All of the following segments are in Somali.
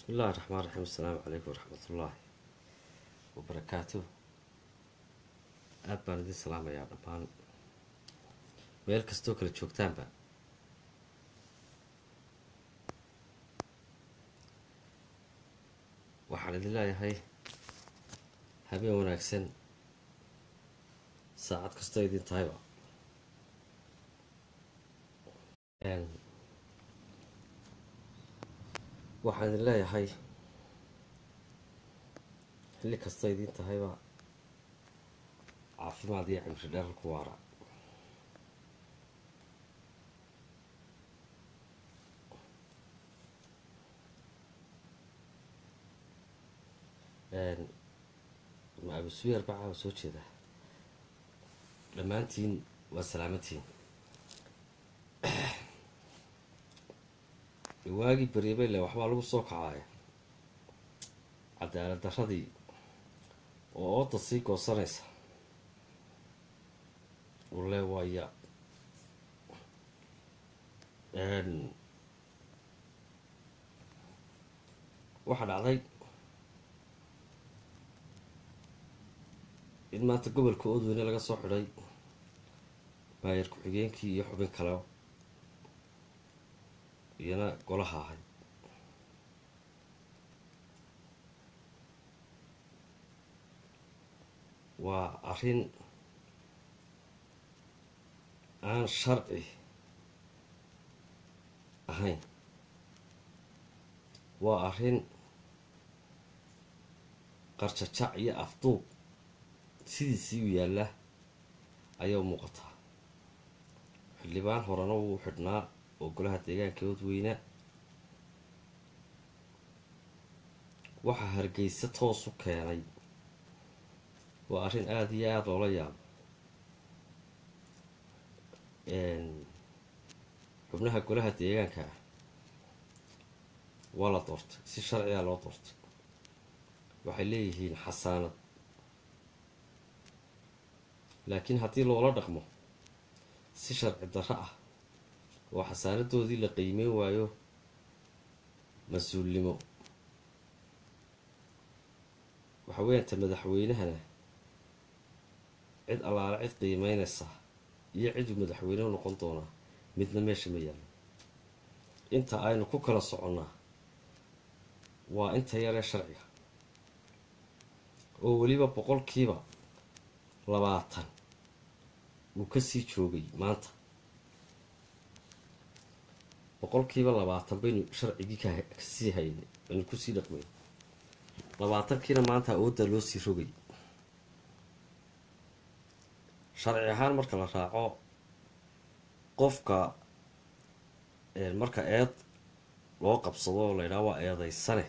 bismi illahi raxmaan raxiim assalaamu calaykum waraxmatullaahi wabarakaatu aada baan idin salaamayaa dhammaan meel kastoo kala joogtaanba waxaan idin leeyahay habeen wanaagsan saacad kastoo idin tahayba waxaan idin leeyahay xilli kastoo idin tahayba caafimaad iyo cimri dherar ku waara ma abusuyar bacaa waa soo jeedaa dhammaantiin waa salaamantiin waagii beriyabeyle waxbaa lagu soo kacaaya cadaalad daradii oo ooda sii goosanaysa ule waaya waxaa dhacday in maanta gobolka oodweyne laga soo xidhay maayar ku-xigeenkii iyo xubin kale iyana golaha ahay waa arrin aan sharci ahayn waa arrin qarjajac iyo afduub sidiisii u yaalla ayaa muuqataa xildhibaan horena wuu xidhnaa oo golaha deegaanka odweyna waxaa hargeysa toos u keenay waa arrin aada iyo aada loola yaabo xubnaha golaha deegaanka ah waa la doortay si sharcigaa loo doortay waxay leeyihiin xasaanad laakiin haddii loola dhaqmo si sharci darro ah oo xasaanadoodii la qiimeyn waayo mas-uulnimo waxa weeyanta madaxweynahana cid allaale cid qiimeynaysa iyo ciduu madaxweyne u noqon doonaa midna meesha ma yaallo inta aynu ku kala soconnaa waa inta yaree sharciga oo weliba boqolkiiba labaatan uu kasii joogay maanta boqolkiiba labaatan baynu sharcigii kasii haynay aynu kusii dhaqmay labaatankiina maanta awoodda loo sii rogay sharci ahaan marka la raaco qofka marka eed loo qabsado oo la yidhaha waa eedaysane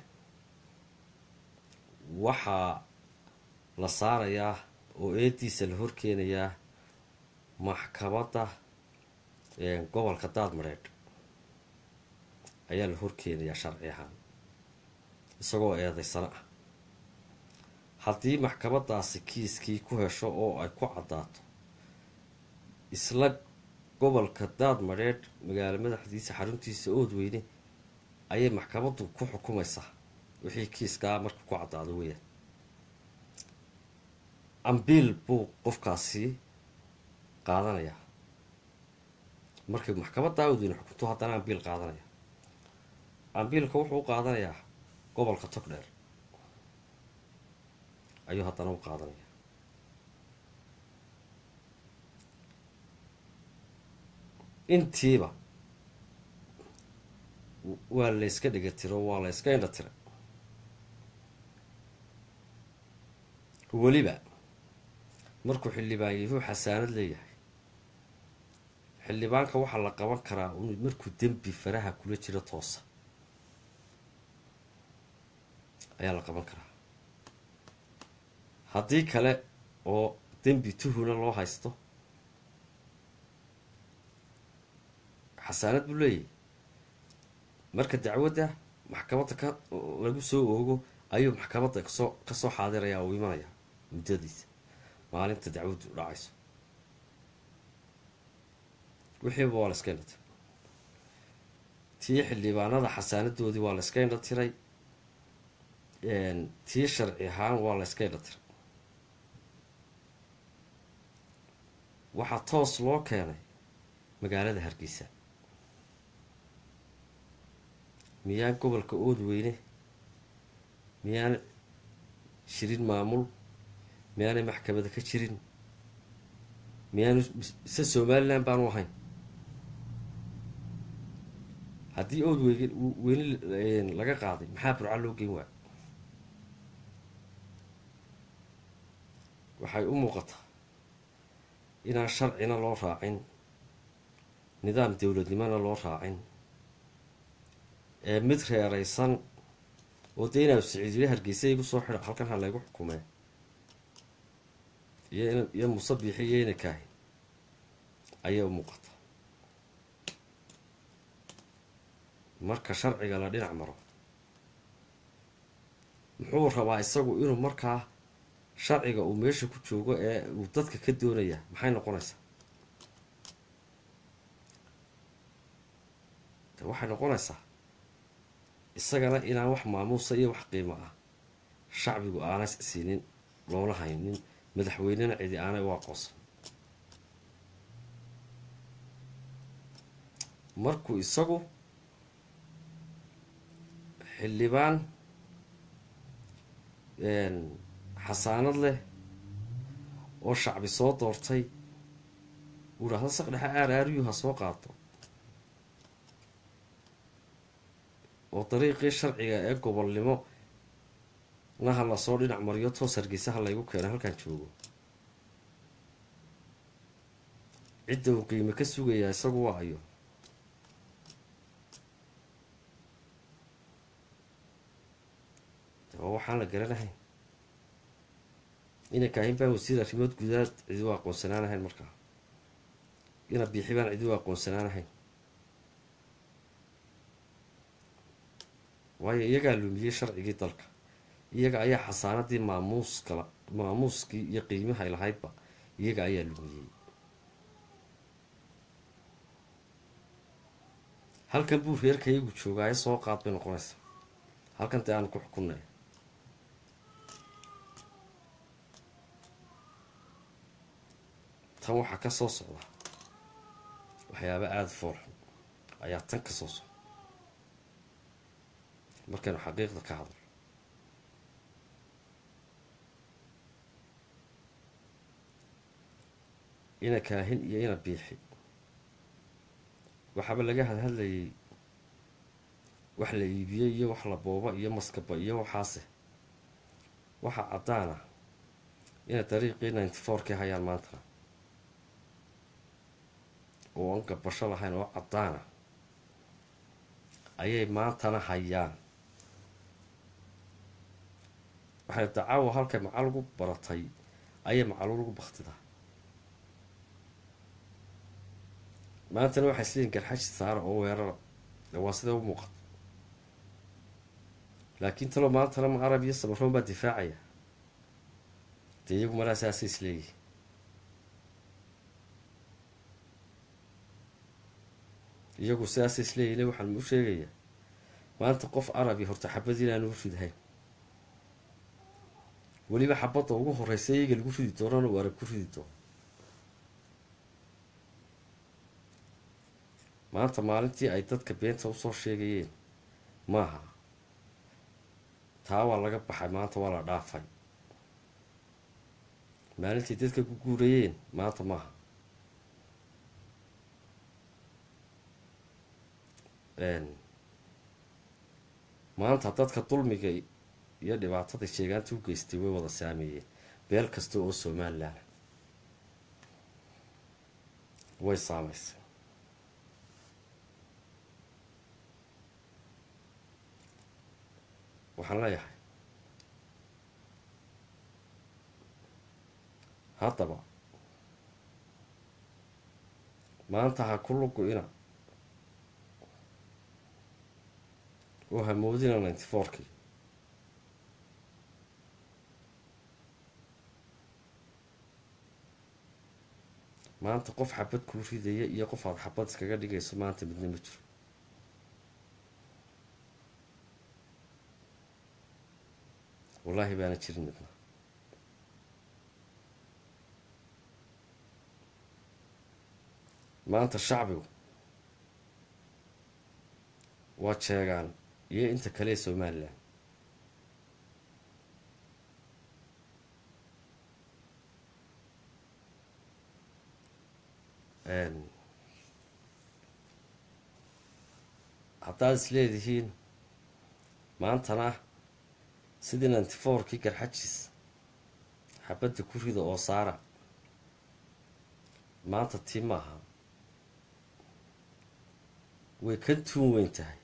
waxaa la saarayaa oo eediisa la horkeenayaa maxkamadda gobolka daadmareedh ayaa la horkeenayaa sharci ahaan isagoo eedaysano ah haddii maxkamadaasi kiiskii ku hesho oo ay ku caddaato isla gobolka daadmadheedh magaalo madaxdiisa xaruntiisa oodweyne ayay maxkamaddu ku xukumaysaa wixii kiiskaa marka ku caddaado weeyaan ambiil buu qofkaasi qaadanayaa markay maxkamadda oodweyne xukunto haddana ambiil qaadanaya ambiilka wuxuu u qaadanayaa gobolka togdheer ayuu haddana u qaadanaya intiiba waa la yska dhiga tiro waa la yska indha tira weliba markuu xildhibaan yahu xasaanad leeyahay xildhibaanka waxaa la qaban karaa markuu dembi faraha kula jiro toosa ayaa la qaban karaa haddii kale oo dembi tuhuna loo haysto xasaanad buu leeyahy marka dacwadda maxkamadda ka lagu soo oogo ayuu maxkamadda kasoo kasoo xaadiraya uu imanaya muddadiisa maalinta dacwaddu dhacayso wixiiba waa la iska indha tiray tii xildhibaanada xasaanadoodii waa la iska indha tiray tii sharci ahaan waa la yska idhatira waxaa toos loo keenay magaalada hargeysa miyaan gobolka oodweyne miyaan jirin maamul miyaanay maxkamada ka jirin miyaanu mise somalilan baanu ahayn haddii ood weyge weyne laga qaaday maxaa burca loo geyn waayo waxay u muuqataa inaan sharcina loo raacin nidaam dowladnimona loo raacin ee mid reeraysan oo dee inaa siciidile hargeysa igu soo xidha halkan ha laygu xukumee iyo iyo musabiixi iyo inakaahi ayay u muuqataa marka sharciga la dhinac maro muxuu rabaa isagu inuu markaa sharciga uu meesha ku joogo ee uu dadka ka doonaya maxay noqonaysaa de waxay noqonaysaa isagana inaan wax maamuusa iyo wax qiimo ah shacbigu aanay siinin loona haynin madaxweynena cidi aanay u aqoonsan markuu isagu xildhibaan xasaanad leh oo shacbi soo doortay uu idhahdo saq dhexe aar aariyuu ha soo qaato oo dariiqii sharciga ee gobolnimo naha lasoo dhinac mariyo toos hargeysaha laygu keeno halkaan joogo cidda uu qiime ka sugayaa isagu waa ayo oo waxaan la garanahayn ina kaahin baan wasiir arrimood gudaad cidi u aqoonsanaanahayn markaa ina biixi baan cidi u aqoonsanaanahayn waayo iyagaa lumiyey sharcigii dalka iyaga ayaa xasaanadii maamuuskala maamuuskii iyo qiimahay lahaydba iyaga ayaa lumiyey halkan buu reerka iyagu joogaayo soo qaad bay noqonaysaa halkan dee aanu ku xukunnay tan waxaa ka soo socda waxyaaba aada foolxun ayaa tan ka soo socda markaynu xaqiiqda ka hadlo ina kaahin iyo ina biixi waxaaba laga hadhadlayay wax la iibiyey iyo wax la booba iyo maskaba iyo waxaase waxaa caddaana inay dariiqii ninety fourkii hayaan maantana oo aan gabasho lahayn oo caddaana ayay maantana hayaan waxay dacaawa halkay macal ugu baratay ayay macaluul ugu baktidaa maantana waxay isleeyiin garxashi saara oo weerara waa sidee u muuqata laakiin talo maantana ma arab iyo samaroon baa difaacaya dee iyagu malaa saasay isleeyihin iyagu sidaasay isleeyihin waxaan u sheegayaa maanta qof arabi horta xabadii inaanu u ridhayn weliba xabadda ugu horeysa iyaga lagu ridi doonana uu arab ku ridi doono maanta maalintii ay dadka beenta usoo sheegayeen maaha taa waa laga baxay maanta waa la dhaafay maalintii dadka ku guurayeen maanta maaha maanta dadka dulmiga iyo dhibaatada sheegaanta u geystay way wada saameeyeen beel kasta oo somalilan way saameysay waxaan leeyahay haddaba maanta ha ku lugu-ina oo hamoodina ninety fourkii maanta qof xabad kuu ridaya iyo qof aada xabad iskaga dhigayso maanta midna ma jiro wallaahi baana jirin midna maanta shacbigu waa jeegaan iyo inta kale ee somalilan haddaad is leedihiin maantana sidii ninty fourkii garxajis xabadda ku rida oo saara maanta tii maaha way ka tuun weyn tahay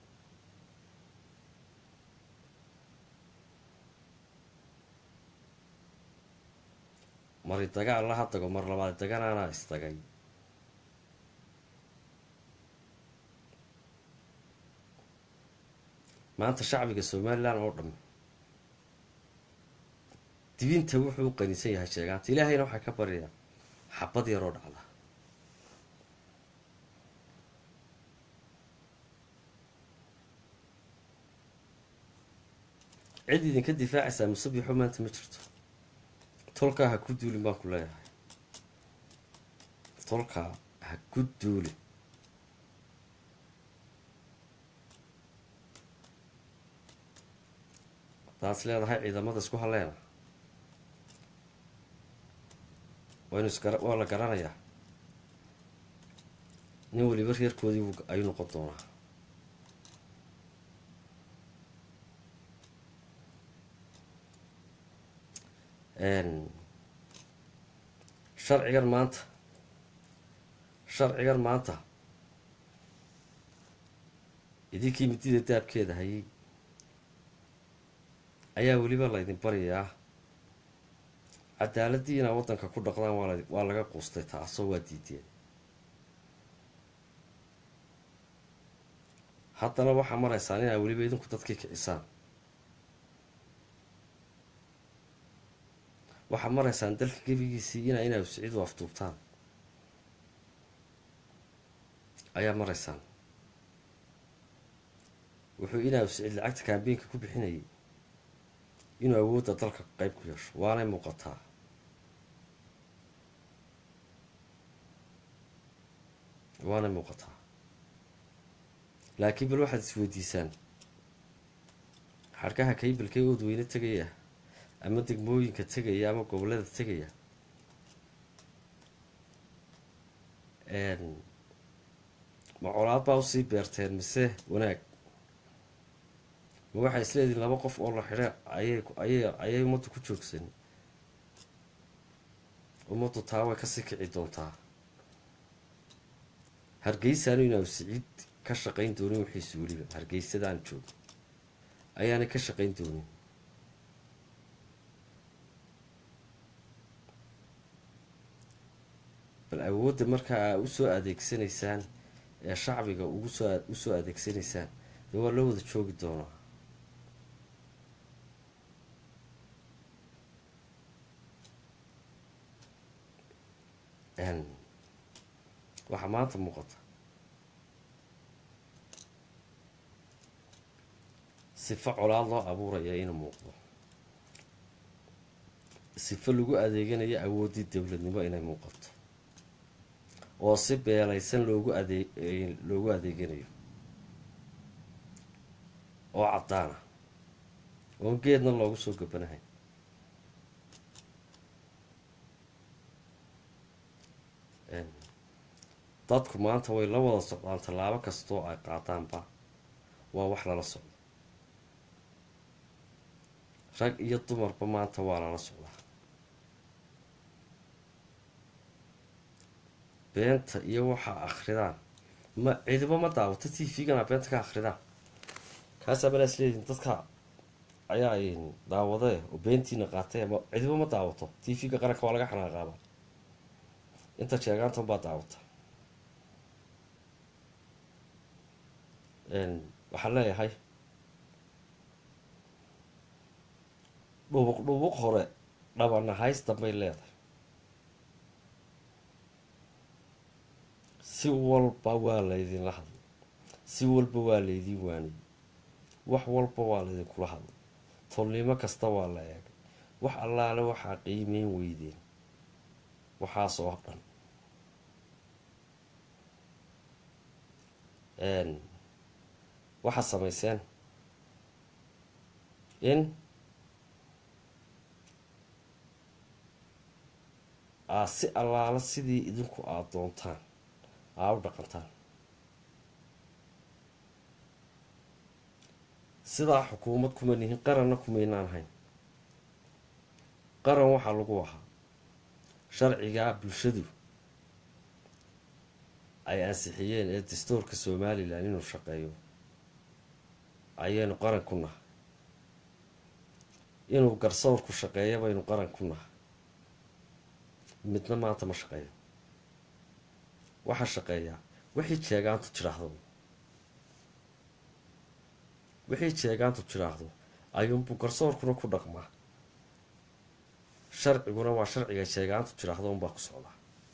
mari dagaal laha dago mar labaad daganaanaa isdagay maanta shacbiga somalilan oo dham dibinta wuxuu u qanisan yahay sheegaanta ilaahayna waxaa ka baryayaa xabad yaroo dhacda cid idinka difaacaysaa musabixo maanta ma jirto tolkaa ha ku duulin baan ku leeyahay tolkaa ha ku duulin haddaad leedahay ciidamada isku haleena waynu isgara waa la garanayaa nin weliba reerkoodii ayuu noqon doonaa sharcigan maanta sharcigan maanta idinkii midida daabkeeda hayay ayaa weliba laydin baryayaa cadaaladii inaad waddanka ku dhaqdaan waa waa laga quustay taasoo waa diideen haddana waxaa maraysaan inaad weliba idinku dadkii kicisaan waxaad maraysaan dalka gebigiisii ina inaad siciid u afduubtaan ayaa maraysaan wuxuu inaa siciid lacagta kaambiinka ku bixinayay inuu awoodda dalka qeyb ku yeesho waanay muuqataa waanay muuqataa laakiin bal waxaad isweydiisaan xadhkaha kaybalkee oodweyne tegaya ama degmooyinka tegaya ama gobollada tegaya ma colaad baa usii beerteen mise wanaag ma waxay isleedihin laba qof oo la xidha ayay ayay ayay ummaddu ku joogsan ummaddu taa way kasii kici doontaa hargeysaanu inaa siciid ka shaqayn doonin wixiisu weliba hargeysadaan joogo ayaanay ka shaqayn doonin bal awoodda markaa aa usoo adeegsanaysaan ee shacbiga ugu soo usoo adeegsanaysaan dee waa loo wada joogi doonaa waxaa maanta muuqata sifo colaad loo abuuraya inuu muuqdo sifo lagu adeeganayo awooddii dowladnimo inay muuqato oo si beelaysan loogu adee loogu adeeganayo oo caddaana oon geedna loogu soo gabanahay dadku maanta way la wada socdaan tallaabo kastoo ay qaadaanba waa wax lala socdo rag iyo dumarba maanta waa lala socdaa beenta iyo waxaa akridaan ma cidibo ma daawato t v-gana beenta ka akridaan kaasaa malaa isleediin dadka ayaa daawadee oo beentiina qaatay ama cidibo ma daawato t v-ga qaranka waa laga xanaaqaaba inta jeegaantan baa daawata waxaan leeyahay dhubuq dhubuq hore dhabanahays dambay leedahay si walba waa laydinla hadlay si walba waa laydin waaniyey wax walba waa laydinkula hadlay tolnimo kasta waa la eegay wax allaale waxaa qiimeyn weydeen waxaasoo dhan waxaad samayseen in aad si allaala sidii idinku aada doontaan aa u dhaqantaan sidaa xukuumad kuma nihin qaranna kumaynaan hayn qaran waxaa lagu ahaa sharcigaa bulshadu ay ansixiyeen ee dastuurka somalilan inuu shaqeeyo ayaynu qaran ku nahay inuu garsoorku shaqeeya baynu qaran ku nahay midna maanta ma shaqeeyo waxaa shaqeeyaa wixii jeegaantu tidhaahdo wixii jeegaantu tidhaahdo ayuunbuu garsoorkuna ku dhaqmaa sharciguna waa sharciga jeegaantu tidhaahdo unbaa ku socdaa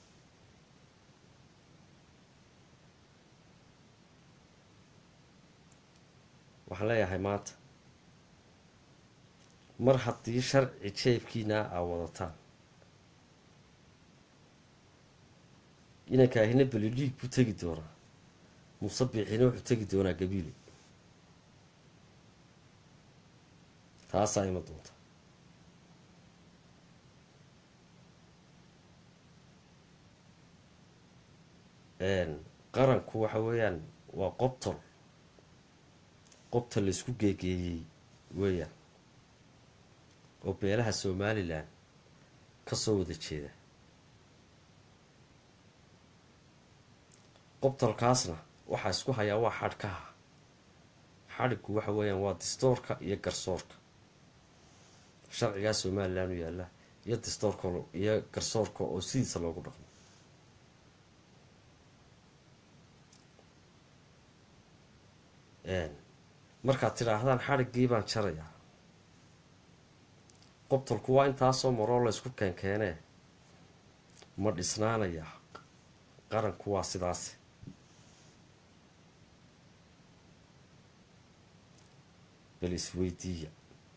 waxaan leeyahay maanta mar haddii sharci jeebkiina aa wadataan inankaahina belidhiig buu tegi doonaa musabixiina wuxuu tegi doonaa gabiile taasaa ima doonta qaranku waxa weeyaan waa qobtol qobta laysku geegeeyey weeyaan oo beelaha somalilan ka soo wada jeeda qobtalkaasna waxaa isku hayaa waa xadhkaha xadhiggu waxa weeyaan waa distoorka iyo garsoorka sharcigaa somalilan u yaalla iyo distoorka iyo garsoorka oo sidiisa loogu dhaqmo markaad tidhaahdaan xadhiggii baan jarayaa qobtalku waa intaasoo maroo laysku keenkeenee ma dhisnaanayaa qaranku waa sidaas bal isweydiiya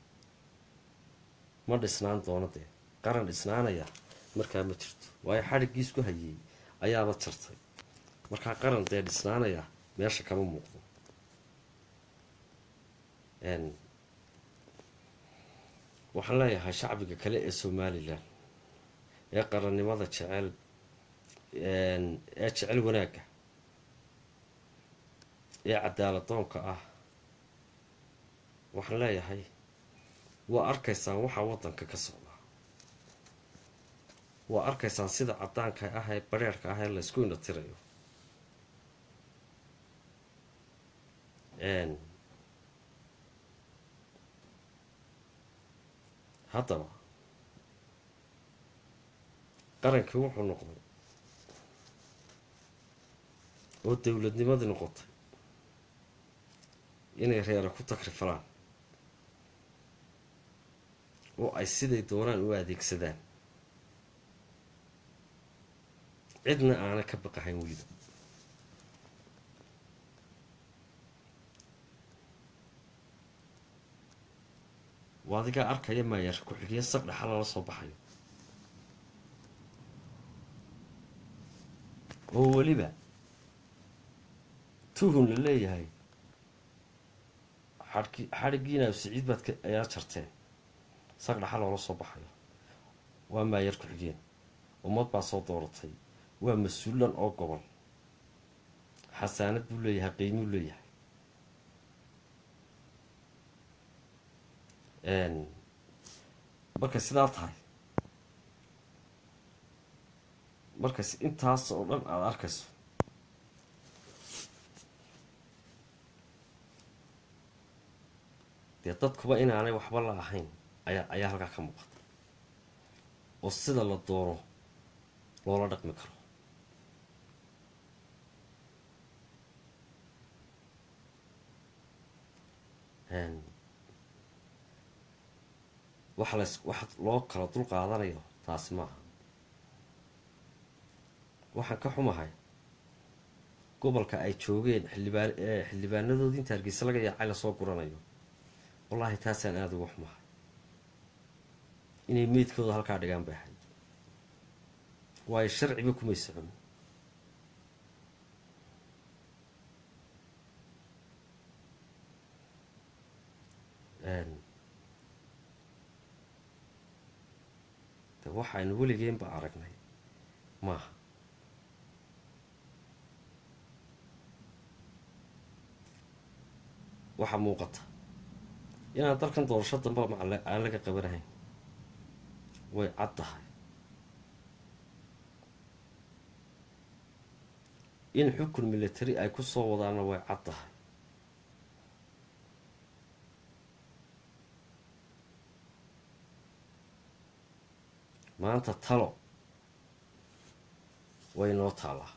ma dhisnaan doono dee qaran dhisnaanaya markaa ma jirto waayo xadhiggii isku hayey ayaaba jartay markaa qaran dee dhisnaanaya meesha kama muuqdo waxaan leeyahay shacbiga kale ee somalilan ee qarannimada jecel ee jecel wanaagga ee cadaaladoonka ah waxaan leeyahay waa arkaysaan waxaa waddanka ka socdaa waa arkaysaan sida caddaanka ah ee bareerhka ah ee laysku indhatirayo haddaba qarankii wuxuu noqday oo dowladnimadii noqotay inay reera ku takrifalaan oo ay siday doonaan u adeegsadaan cidna aana ka baqahayn weliba waa adigaa arkaya maayar ku-xigeen saq dhaxa lala soo baxayo oo weliba tuhun la leeyahay xadhki xadhiggiina siciid baad ka ayaa jarteen saq dhaxa loola soo baxayo waa maayar ku-xigeen ummad baa soo dooratay waa mas-uulan oo gobol xasaanad buu leeyahay qiimuu leeyahay markay sidaa tahay markays intaas oo dhan aada arkayso dee dadkuba inaanay waxba la ahayn ayaa ayaa halkaa ka muuqata oo sida la doono loola dhaqmi karo waxa las wax loo kala dul qaadanayo taasi maaha waxaan ka xumahay gobolka ay joogeen xildhibaan xildhibaanadoodii inta hargeysa laga yaacay lasoo guranayo wallaahi taasaan aada uga xumahay inay meydkooda halkaa dhigaan bay ahayd waayo sharciba kumay socon de waxaynu weligeenba aragnay maaha waxaa muuqata inaan dalkan doorasho damba macal aan laga qabanahayn way cad tahay in xukun military ay ku soo wadaanna way cad tahay maanta talo way noo taalaa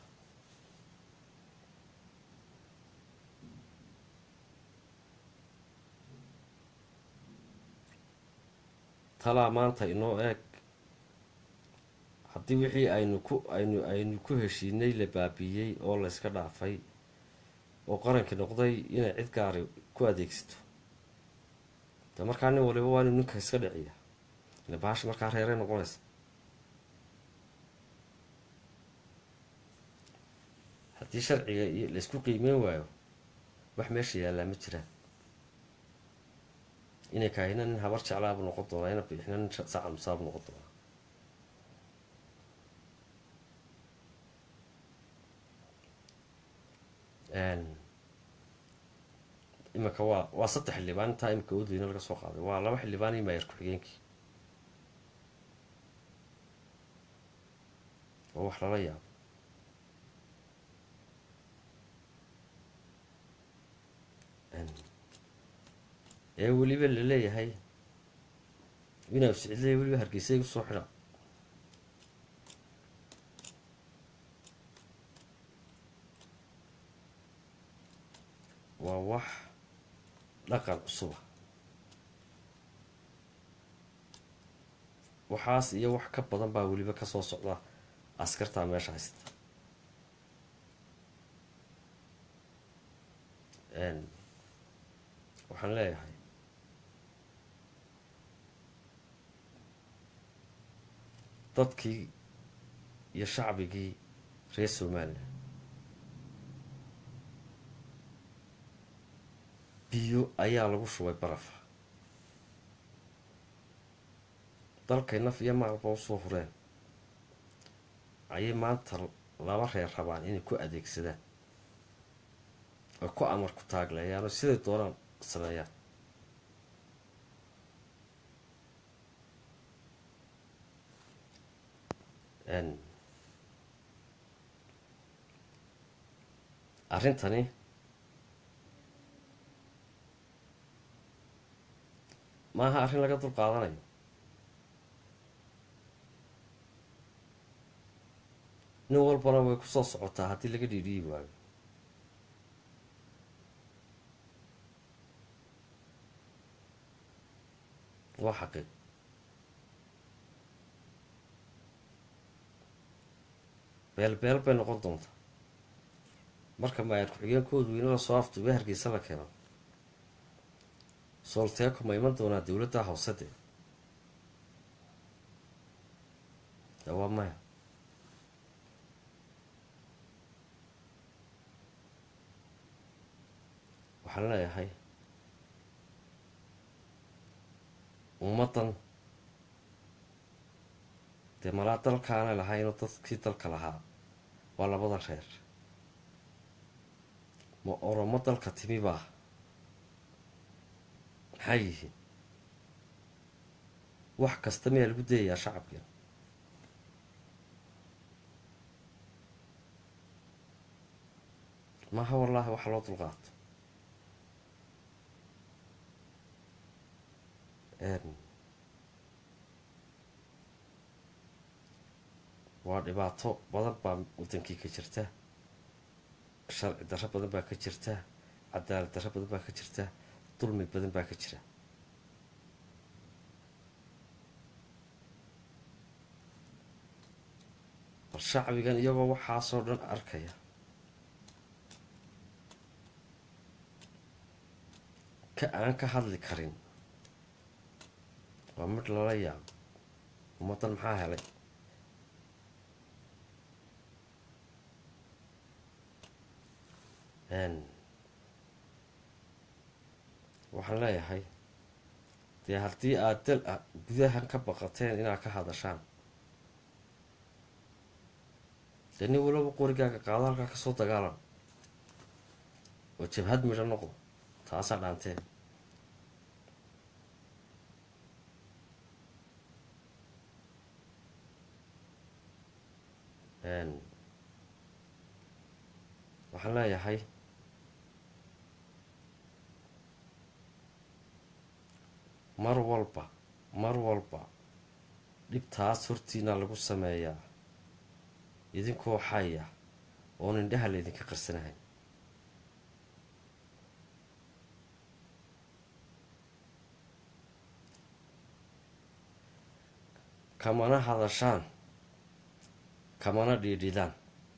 talaa maanta inoo eeg haddii wixii aynu ku aynu aynu ku heshiinay la baabiiyey oo la yska dhaafay oo qarankii noqday inay cid gaari ku adeegsato de markaa nin waliba waa inuu ninka iska dhiciya ile bahasha markaa reeray noqonaysa haddii sharciga iyo laysku qiimeyn waayo wax meesha yaallaa ma jiraan inay kaahina nin habar jeclaabu noqon doonaa ina bixina nin saca musaabu noqon doonaa iminka waa waa saddex xildhibaan intaa imika wadweyne laga soo qaaday waa laba xildhibaan iyo maayar ku-xigeenkii oo wax lala yaabo ee weliba la leeyahay inaa sicid weliba hargeysa igu soo xidha waa wax dhaqan cusuba waxaas iyo wax ka badan baa weliba kasoo socda askartaa meesha haysta waxaan leeyahay dadkii iyo shacbigii reer somalilan biyo ayaa lagu shubay barafa dalkay naf iyo maalba usoo hureen ayay maanta laba reer rabaan inay ku adeegsadaan oy ku amar ku taagleeyaan oo siday doonaan sameeyaan arrintani maaha arrin laga dul qaadanayo nin walbana way kusoo socotaa haddii laga dhiidhiyi waayo waa xaqiiq beel beel bay noqon doontaa marka maayar ku-xigeenkoodu weyne lasoo afduubay hargeysa la keeno soolteeko ma iman doonaa dowladda hoose dee waa maya waxaan leeyahay ummaddan dee malaa dalkaana lahaynoo dadkii dalka lahaa waa labada reer ma oromo dalka timi baa maxay yihiin wax kasta miyaa lagu dayayaa shacabkan maaha wallaahi waxa loo dulqaato waa dhibaato badan baa wadankii ka jirta sharci darro badan baa ka jirta cadaalad darro badan baa ka jirta dulmi badan baa ka jira bal shacbigan iyagoo waxaasoo dhan arkaya ka aan ka hadli karin waa mid lala yaabo ummaddan maxaa helay waxaan leeyahay dee haddii aad dal gudahan ka baqateen inaad ka hadashaan dee nin walaba qorigaaga qaado halkaa kasoo dagaalan oo jabhad midho noqdo taasaa dhaanteen waxaan leeyahay mar walba mar walba dhibtaas hortiina lagu sameeyaa idinkoo xaya oon indhaha laydinka qarsanahay kamana hadashaan kamana dhiidhidaan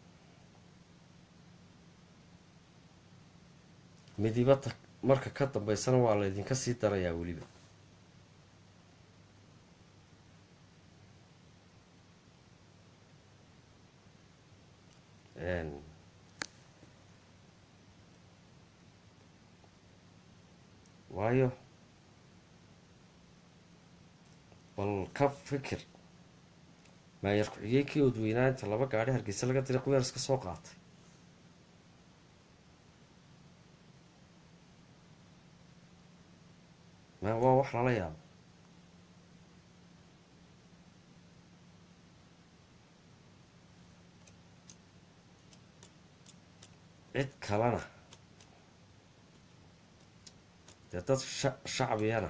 midibata marka ka dambeysana waa laydinka sii darayaa weliba waayo bal ka fikir maayar ku-xigeenkii odweynaa inta laba gaadhi hargeysa laga diray quyaar iska soo qaatay ma waa wax lala yaabo cid kalena dee dad sha shacbiyana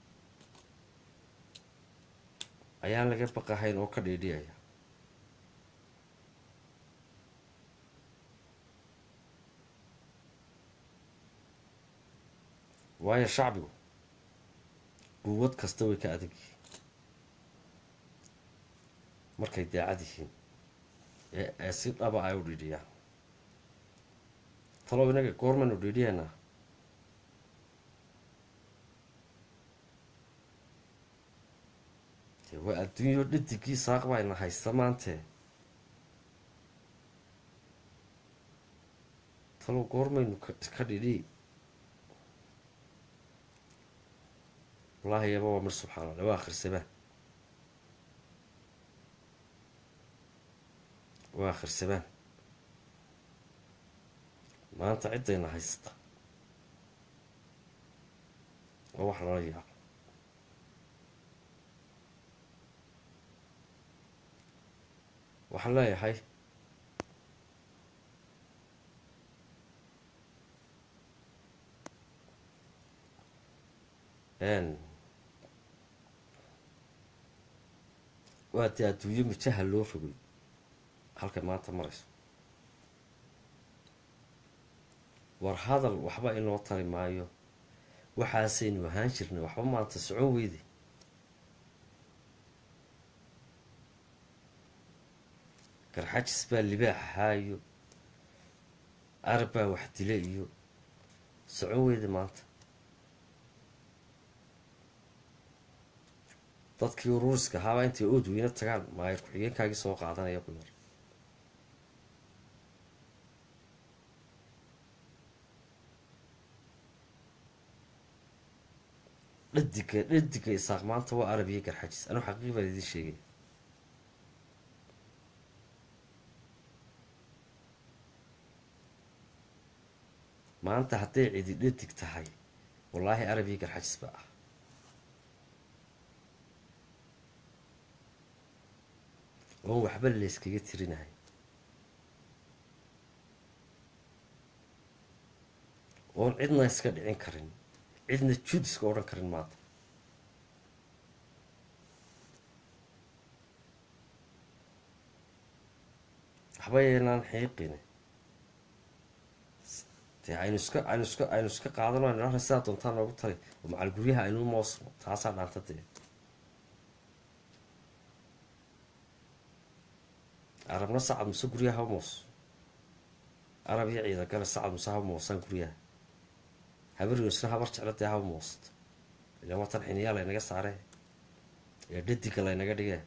ayaan laga baqahayn oo ka dhiidhiyaya waayo shacbigu quwad kasta way ka adag yihiin markay daacad yihiin ee ee si dhaba ay u dhiidhiyaan talow inaga goormaynu dhiidhiyaynaa dee waa adduunyo dhadigii saaq bayna haysta maantee talow goormaynu ka dhidhi wallaahi yaba waa mir subxaana allah waa akhrirsabaan waa akhrirsabaan maanta ciddayna haysta waa wax lala yaabo waxaan leeyahay waa dee adduunyo mijaha loo rogay halkay maanta marayso war hadal waxba inoo tari maayo waxaasaynu ahaan jirnay waxba maanta socon weyde garxajis baa libaax ahaayo arab baa wax dile iyo socon weyde maanta dadkii uruuriska ahaabaa intay ood weyne tagaan maayar ku-xigeenkaagii soo qaadanaya ku yar dhadiga dhadiga isaaq maanta waa arab iyo garxajis anuu xaqiiq baan idiin sheegay maanta hadday cidi dhadig tahay wallaahi arab iyo garxajis ba ah oon waxba layskaga tirinahay oon cidna iska dhicin karin cidna jud iska odhan karin maanta waxba yeelaan xiiqine dee aynu iska aynu iska aynu iska qaadano aynu dhahna sidaa doontaa noogu tali oo macal guryaha aynu moosno taasaa dhaanta dee arabna sacad muse guryaha ha moos arab iyo ciidagale sacad muse ha moosaan guryaha habaryonsna habar jecla dee ha moosto ilaan waa tan xiniyaa laynaga saare ee dhadiga laynaga dhigee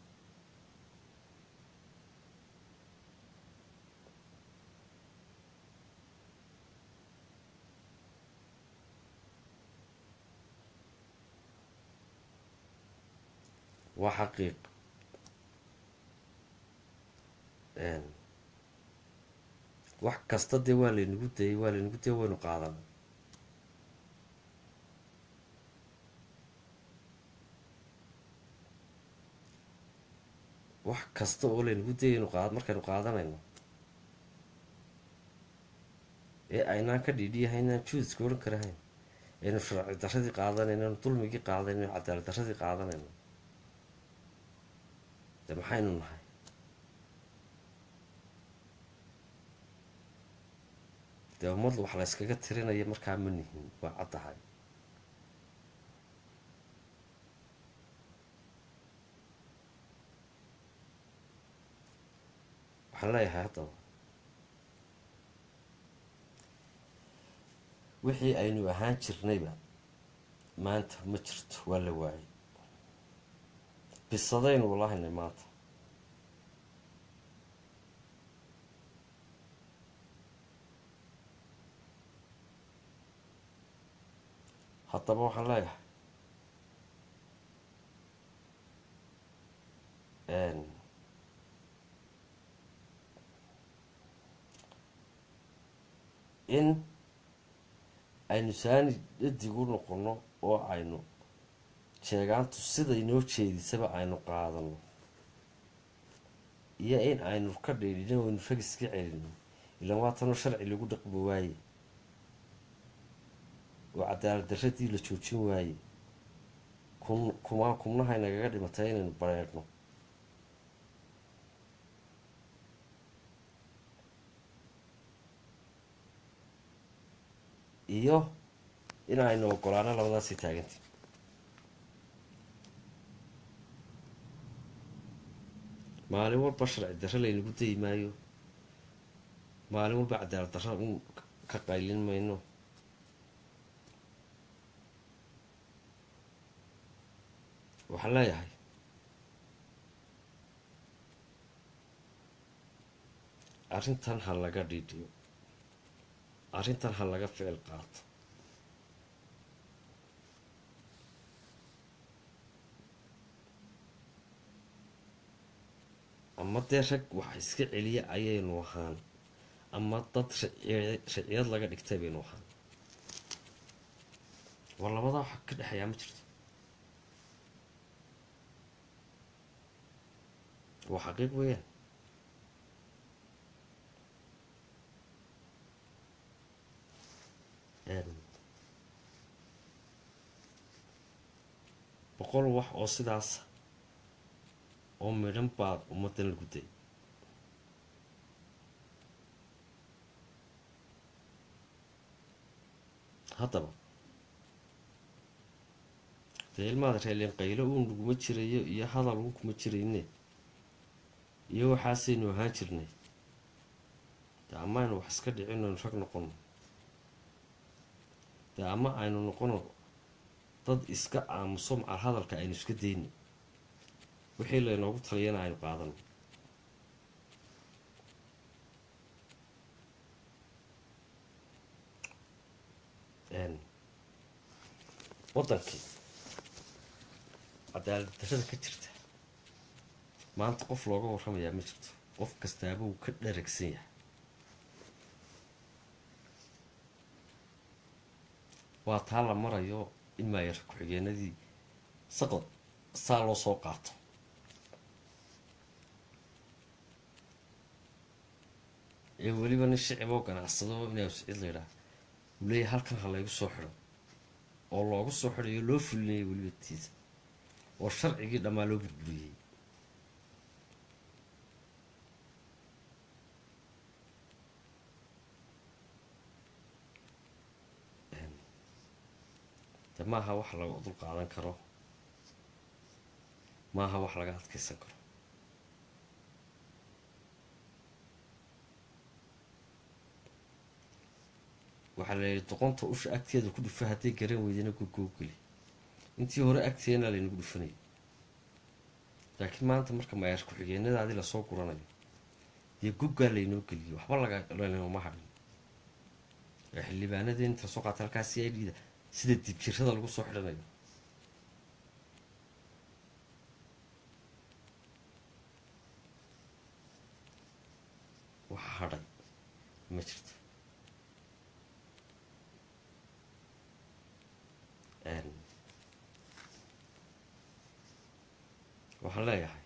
waa xaqiiq wax kasta dee waa laynagu dayay waa laynagu dayay waynu qaadan wax kasta oo laynagu dayay inu qaad markaynu qaadanayno ee aynaan ka dhiidhiyahay inaan juudiska odhan karahayn aynu sharci darradii qaadanayno aynu dulmigii qaadanayno aynu cadaalad darradii qaadanayno de maxaynu nahay dee ummad wax la yskaga tirinaya markaa ma nihin waa caddahay waxaan leeyahay haddaba wixii aynu ahaan jirnayba maanta ma jirto waa la waayay bisadaynu walahaynay maanta haddaba waxaan leeyahay in aynu saani dhadig u noqono oo aynu sheegaantu siday noo jeedisaba aynu qaadano iyo in aynu ka dhiidhino aynu rag iska celino ilaan waatanoo sharci lagu dhaqmi waaye oo cadaalad darradii la joojin waaye kun kumaa kumnahay nagaga dhimatay inaynu bareerno iyo in aynu ogolaano labadaasii taagantii maalin walba sharci darre laynagu dayi maayo maalin walba cadaalad darra un ka qaylin mayno waxaan leeyahay arrintan ha laga dhiidhiyo arrintan ha laga ficil qaato ama dee rag wax iska celiya ayaynu ahaan ama dad raciyad laga dhigtay baynu ahaan war labadaa waxa ka dhexeeyaa ma jirto waa xaqiiq weeyaan boqol wax oo sidaasa oo midhan baad ummaddan lagu day haddaba dee ilmaada reeleen qaylo uun laguma jirayo iyo hadal uun kuma jirayne iyo waxaasaynu ahaan jirnay dee ama aynu wax iska dhicin aynu rag noqono dee ama aynu noqono dad iska aamuso macal hadalka aynu iska dayno wixii laynoogu taliyana aynu qaadano waddankii cadaalad darrada ka jirta maanta qof looga warramayaa ma jirto qof kastaaba uu ka dharagsan yahay waa taa la marayo in maayar ku-xigeenadii saqad saa loo soo qaato ee weliba nin shicib oo ganacsado inaa sicid laydhaah uu leeyahay halkan ha laygu soo xidho oo loogu soo xidhayo loo fulinayay weliba tiisa oo sharcigii dhammaa loo burburiyey de maaha wax laga dul qaadan karo maaha wax laga adkeysan karo waxaa la yihi doqonta usha agteeda ku dhufa hadday garan weydana gurgoogeli intii hore agteena laynagu dhufanayay laakiin maanta marka mayaar ku-xigeenadaadii lasoo guranayo dee goggaa laynoo geliyay waxba laga lanooma hadhin ee xildhibaanadii inta lasoo qaata halkaa c i d da sida dibjirada lagu soo xidhanayo waxa hadhay ma jirto waxaan leeyahay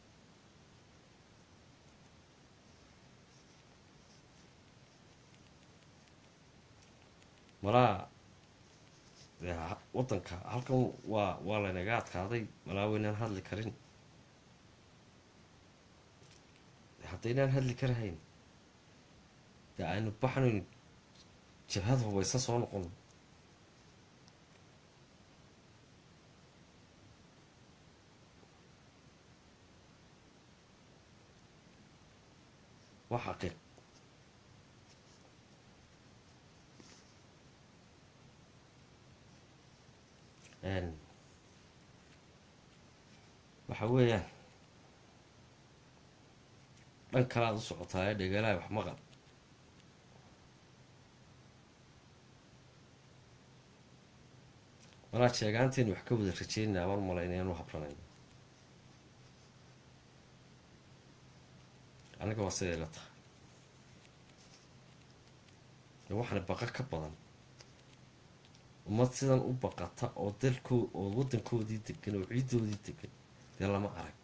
malaa waddanka halkan waa waa laynaga adkaaday malaa waynaan hadli karin haddaynaan hadli karahayn dee aynu baxnayn jabhad hubaysan soo noqon waa xaqiiq waxa weeyaan dhan kale aad u socotaa ee dhegalaha wax maqal malaa sheegaanteenu wax ka wada rajeynaa mar male inaynu habranayno aniga waa siday la tahay waxaana baqa ka badan ummad sidan u baqata oo dalkoo oo waddankoodii degan oo ciiddoodii degan dee lama arag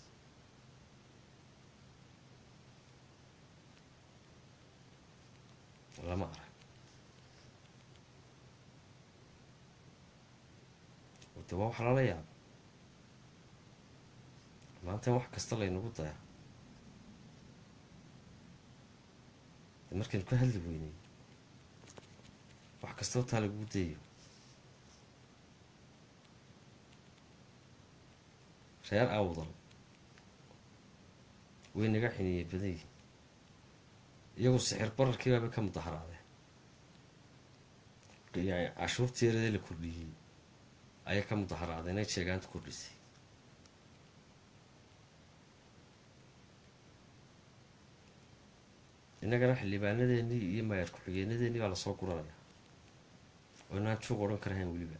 lama arag de waa wax lala yaaba maanta wax kasta laynagu dayaa de markaynu ka hadli weynay wax kastoo taa lagugu dayayo reer awdal way naga xiniiyey badan yihin iyagu sixir bararkii baaba ka mudaharaadeen cashuurteeradee la kordhiyey ayaa ka mudaharaadeen inay sheegaanta kordhisay innagana xildhibaanadeenii iyo mayaar ku-xigeenadeenii baa lasoo guranaya oo inaan juuq odhan karahayn weliba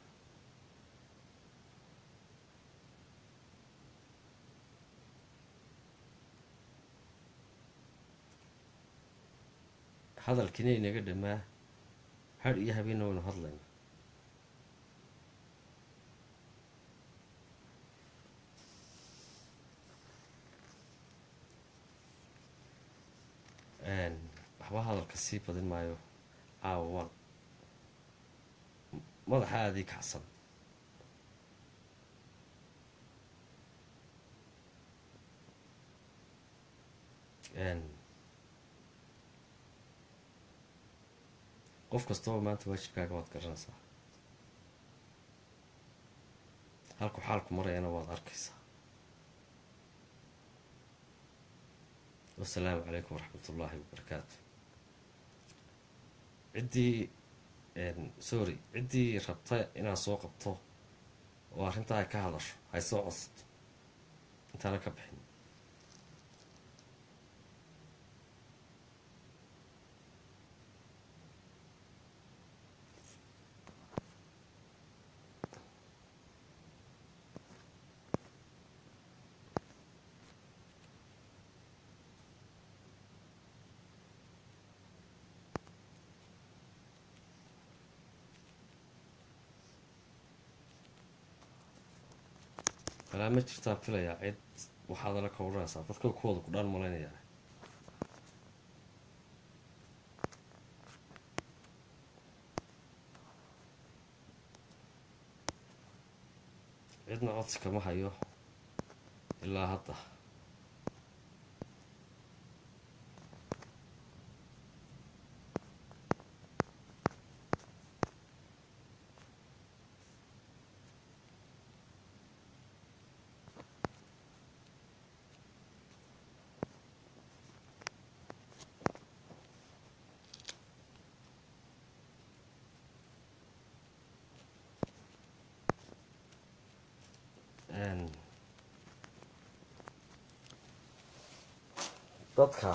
hadalkiina inaga dhamaa hadh iyo habeenna waynu hadlayna waxba hadalka sii badin maayo caawa waan madaxa aadii kacsan qof kastaba maanta waajibkaaga waad garanaysaa halku xaalku marayana waad arkaysaa wasalaamu calaykum waraxmat ullaahi wabarakaatu ciddii sorry ciddii rabta inaad soo qabto oo arrintaa ay ka hadasho hay soo codsato intaana ka bixin alaa ma jirtaan filayaa cid waxaad ala ka odhanaysaa dadka kuwooda ku dhaan malaynayaa cidna codsi kama hayo ilaa hadda dadka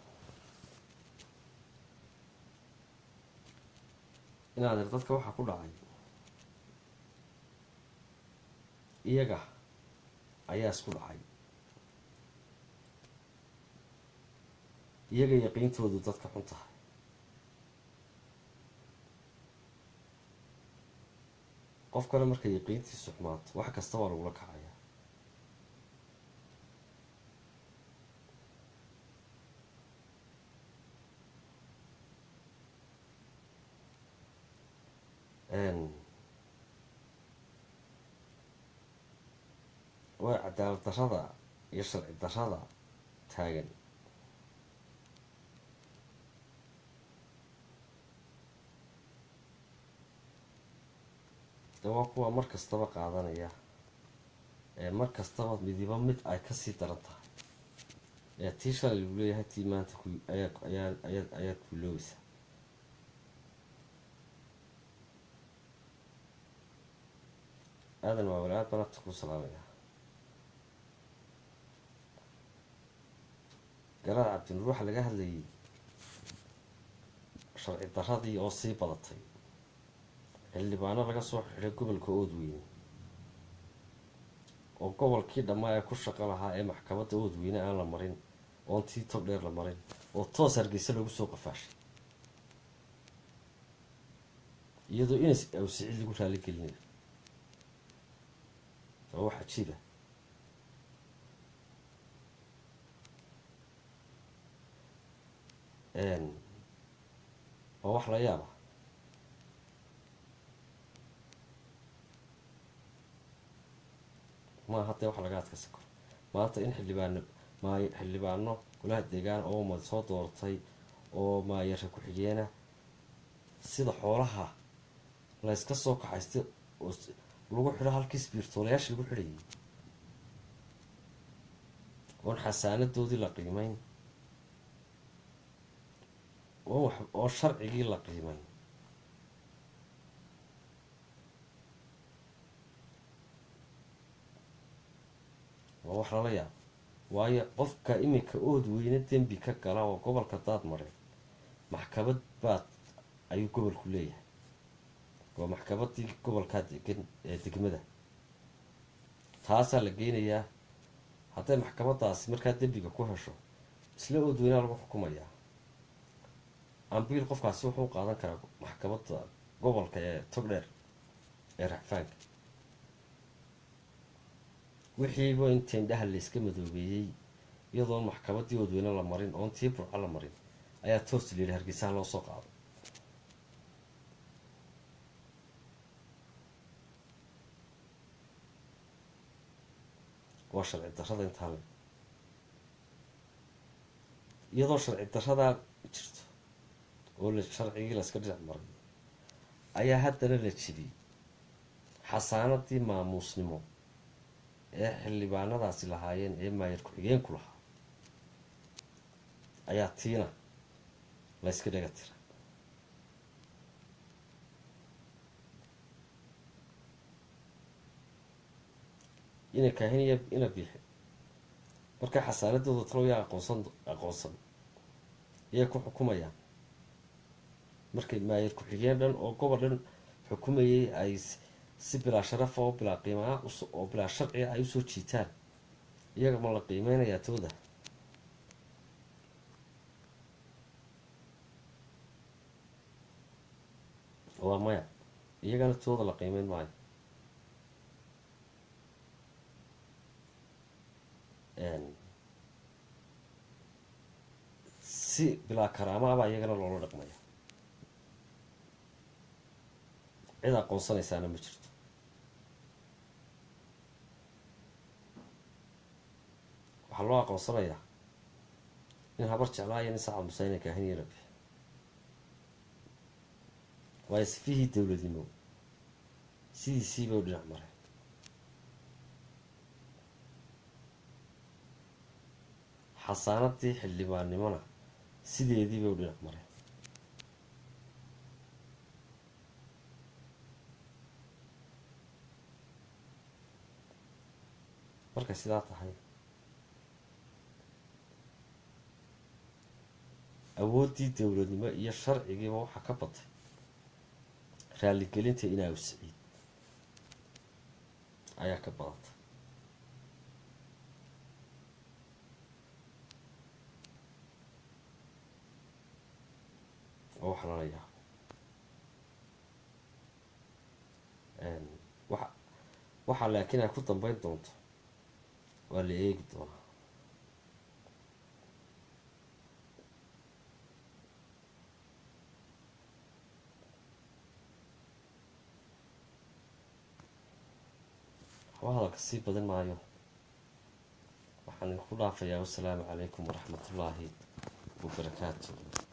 inaad ir dadka waxaa ku dhacay iyaga ayaa isku dhacay iyaga yaqiintoodu dadka xun tahay qof kale markay yaqiintiisu xumaato wax kasta waa lagula kacaya waa cadaalad darrada iyo sharci darrada taagan de waa kuwa mar kastaba qaadanaya ee mar kastaba midiba mid ay kasii daran tahay ee tii shalay lagu leeyahay tii maanta ku ayaa ayaa ayaa ayaad kuuloobaysa aadan waa walaad baan abta ku salaamaya garaad cabdinuur waxaa laga hadlayay sharci darradii oo sii badatay xildhibaano laga soo xidhay gobolka oodweyne oo gobolkii dhammaa ee ku shaqo lahaa ee maxkamadda oodweyne aan la marin oon tii tog dheer la marin oo toos hargeysa loogu soo qafaashay iyadoo inas awsicid lagu raali gelinayo waa wax cajiiba waa wax la yaaba maa haddee wax laga adkaysan karo maanta in xildhibaano maay xildhibaano golaha deegaan oo umad soo dooratay oo maayara ku-xigeena sida xoolaha la yska soo kaxaystay oo lagu xidho halkii sbiirtoolayaasha lagu xidhayay oon xasaanadoodii la qiimeyn oo wax oo sharcigii la qiimeyn waa wax lala yaabo waayo qofka iminka ood weyne dembi ka gala oo gobolka daad mareen maxkamad baad ayuu gobolku leeyahay waa maxkamadii gobolkaa degan ee degmada taasaa la geynayaa hadday maxkamadaasi markaa dembiga ku hesho isla oodweynaa lagu xukumayaa ambiil qofkaasi wuxuu qaadan karaa maxkamadda gobolka ee togdheer ee racfaanka wixiiba inta indhaha layska madoobeeyey iyadoon maxkamaddii oodweyne la marin oon tii burco la marin ayaa toos layidhi hargeysaha loo soo qaado waa sharci darrada intaa le iyadoo sharci darradaa jirto oo la sharcigii layska dhinac maray ayaa haddana la jibiyey xasaanadii maamuusnimo ee xildhibaanadaasi lahaayeen ee maayar ku-xigeenku lahaa ayaa tiina layska dhaga tira ina kaahiniya ina biixi markaa xasaanadooda talo yaa aqoonsan aqoonsan yay ku xukumayaan markay maayar ku-xigeen dhan oo gobol dhan xukumayay ay si bilaa sharafa oo bilaa qiimaa oo bilaa sharciga ay usoo jiitaan iyaga ma la qiimeynayaa tooda waa maya iyagana tooda la qiimeyn maayo si bilaa karaamaabaa iyagana loola dhaqmaya cid aqoonsanaysaana ma jirto waxaa loo aqoonsanayaa nin habar jeclaa iyo nin sacad museyne kaahiniya la bixi waayo sifihii dowladnimo sidiisiiba u dhinac mareen xasaanadii xildhibaannimona sideediibay u dhinac mareen markay sidaa tahay awooddii dowladnimo iyo sharcigiiba waxaa ka batay raaligelinta inaaw siciid ayaa ka badatay oo wax lala yaabo waxa waxaa laakiin ay ku dambeyn doonto waa la eegi doonaa waxba hadalka sii badin maayo waxaan idinku dhaafayaa wasalaamu calaykum waraxmatullaahi wabarakaatu